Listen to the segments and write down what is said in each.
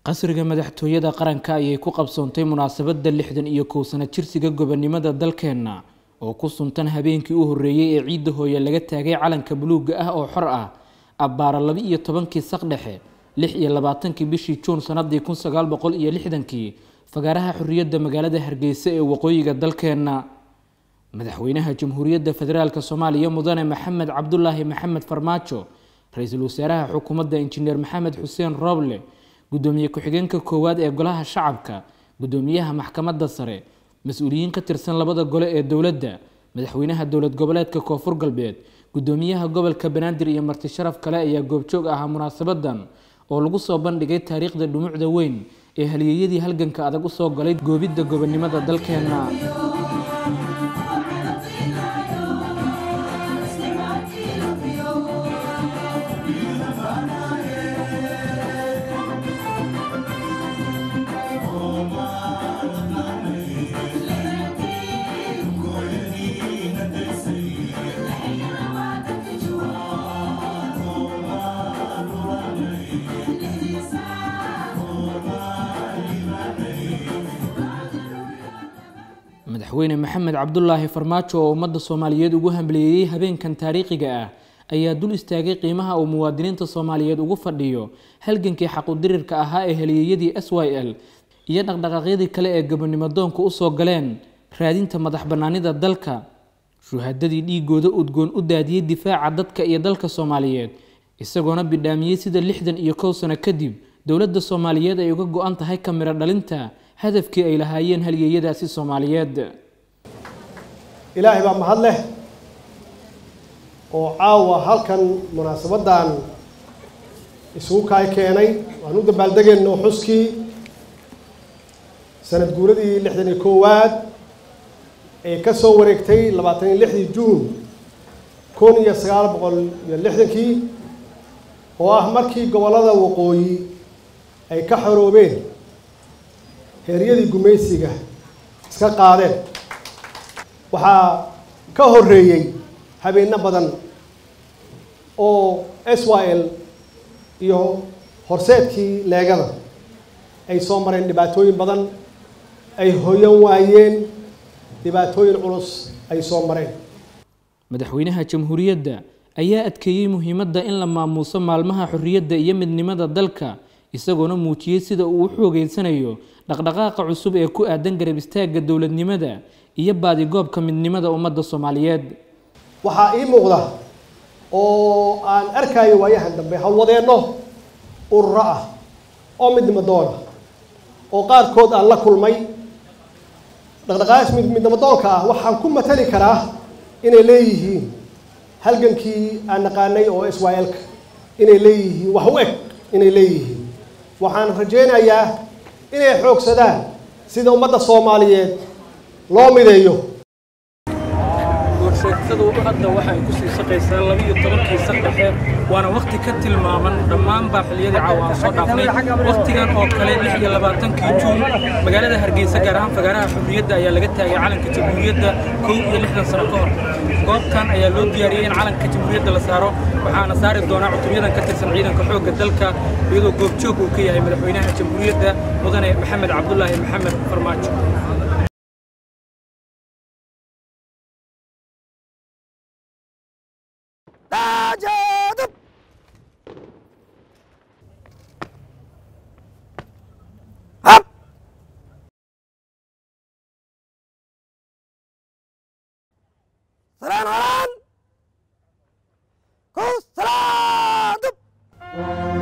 qasriga madaxtooyada qaranka ayay ku qabsoontay munaasabadda lixdan iyo kow sano jirsiga gobonimada dalkeenna oo ku suntan habeenkii u horreeyey ee ciidda hooye laga taagay calanka buluugga ah oo xor ah abbaara laba iyo tobankii saqdhexe lix iyo labaatankii bishii juun sanadii kun sagaal boqol iyo lixdankii fagaaraha xorriyadda magaalada hargeysa ee waqooyiga dalkeenna madaxweynaha jamhuuriyadda federaalk soomaaliya mudane maxamed cabdulaahi maxamed farmaajo ra-iisul wasaaraha xukuumadda injineer maxamed xuseen rooble gudoomiye ku-xigeenka koowaad ee golaha shacabka gudoomiyaha maxkamadda sare mas-uuliyiin ka tirsan labada gole ee dowladda madaxweynaha dowlad goboleedka koonfur galbeed gudoomiyaha gobolka banaadir iyo marti sharaf kale ayaa goobjoog ahaa munaasabadan oo lagu soo bandhigay taariikhda dhumucda weyn ee halyeeyadii halganka adag usoo galay goobidda gobonimada dalkeenna madaxweyne maxamed cabdulaahi farmaajo oo ummadda soomaaliyeed ugu hambaliyeeyey habeenkan taariikhiga ah ayaa dul istaagay qiimaha uu muwaadiniinta soomaaliyeed ugu fadhiyo halgankii xaqudirirka ahaa ee halyeeyadii s y l iyo dhaqdhaqaaqyadii kale ee gobonimo doonka usoo galeen raadinta madax bannaanida dalka shuhadadii dhiigooda udgoon u daadiyey difaaca dadka iyo dalka soomaaliyeed isagoona bidhaamiyey sida lixdan iyo kow sano kadib dowladda soomaaliyeed ay uga go-an tahay kamiro dhalinta hadafkii ay lahaayeen halyeeyadaasi soomaaliyeed ilaahay baa mahad leh oo caawa halkan munaasabaddan isugu kaay keenay waan u dabaaldegayno xuskii sanad guuradii lixdan iyo koowaad ee ka soo wareegtay labaatan iyo lixdii juun kun iyo sagaal boqol iyo lixdankii oo ah markii gobollada waqooyi ay ka xoroobeen heeryadii gumaysiga iska qaadeen waxaa ka horreeyey habeenno badan oo s y l iyo horseedkii leegada ay soo mareen dhibaatooyin badan ay hoyan waayeen dhibaatooyin culus ay soo mareen madaxweynaha jamhuuriyadda ayaa adkeeyey muhiimadda in la maamuuso maalmaha xorriyadda iyo midnimada dalka isagoona muujiyey sida uu u xoogeysanayo dhaqdhaqaaqa cusub ee ku aadan garab istaagga dowladnimada iyo baadigoobka midnimada ummadda soomaaliyeed waxaa ii muuqda oo aan arkayo waayahan dambe hawwadeenno ururo ah oo midnimo doona oo qaarkood aan la kulmay dhaqdhaqaaqaas midnimo doonka ah waxaan ku matali karaa inay leeyihiin halgankii aan naqaanay oo s y l-ka inay leeyihiin wax u eg inay leeyihiin waxaan rajaynayaa inay xoogsadaan sida ummadda soomaaliyeed loo mideeyo goorsheegtadu hadda waxay ku sii shaqaysaa labiiyo tobankii saqdhexe waana wakhti ka tilmaaman dhammaanbaa xilliyadii caawa aan soo dhaafnay wakhtigan oo kale lix iyo labaatankii juun magaalada hargeysa gaar ahaan fagaaraha xurriyadda ayaa laga taagay calanka jamhuuriyadda kow iyo lixdan sano ka hor goobtan ayaa loo diyaariyey in calanka jamhuuriyadda la saaro waxaana saari doonaa cutubyadan ka tirsan ciidanka xoogga dalka iyadoo goobjoog uu ka yahay madaxweynaha jamhuuriyadda mudane maxamed cabdulaahi maxamed farmaajo سلام علان كوس سلام دب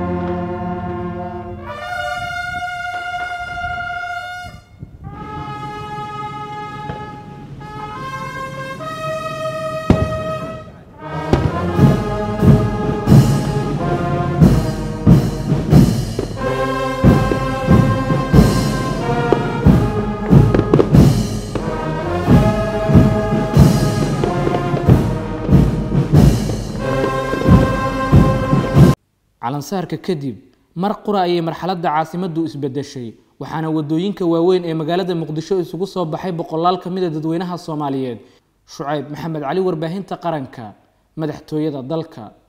calansaarka kadib mar qura ayay marxaladda caasimaddu isbedeshay waxaana wadooyinka waaweyn ee magaalada muqdisho isugu soo baxay boqolaal ka mid a dadweynaha soomaaliyeed shucayb maxamed cali warbaahinta qaranka madaxtooyada dalka